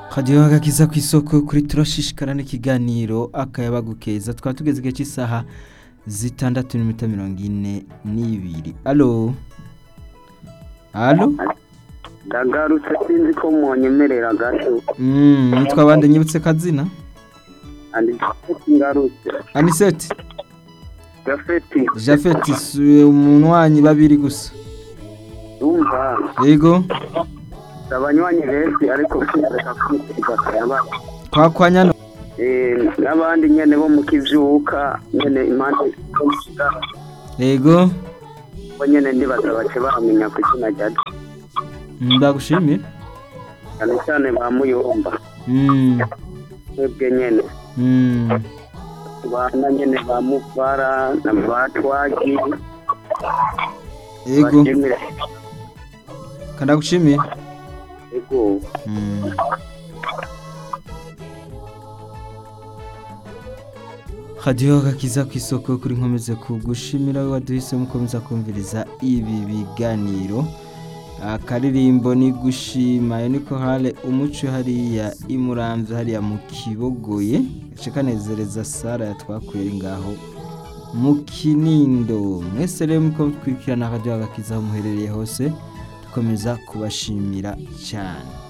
radiyo agakiza ku isoko kuri turashishikara n'ikiganiro akayabagu keza twaba tugeze igihe cy'isaha zitandatu n'iminota mirongo ine n'ibiri alo alo ndagarutse sinzi ko munyemerera gato Mm, nitwa bande nyibutse kazina andi ngarutse aniseti gafeti jafeti si umunywanyi babiri gusa umva yego abanywanyi benshi ariko sinareka kwiteza akayaba kwa kwa nyano Eh, n'abandi nyene bo mu kivyuka nyene impande zo mu kigara yego bo nyene ndibaza bace bamenya ku izina rya ndagushimira cyane cyane ba muyomba Mm, twebwe nyene mm. bana nyene ba muvara na ba twagi yego bashimira kandagushimira ego Mm. radiyo gakiza ku isoko kuri nkomeze kugushimira we waduhisemo ukomeza kumviriza ibi biganiro akaririmbo ni gushima ayo niko hale umuco hariya imuramvye hariya mu kibogoye gace kanezereza sara yatwakuye ngaho mu kinindo mwese rero muko twikirana radiyo gakiza aho muherereye hose dukomeza kubashimira cyane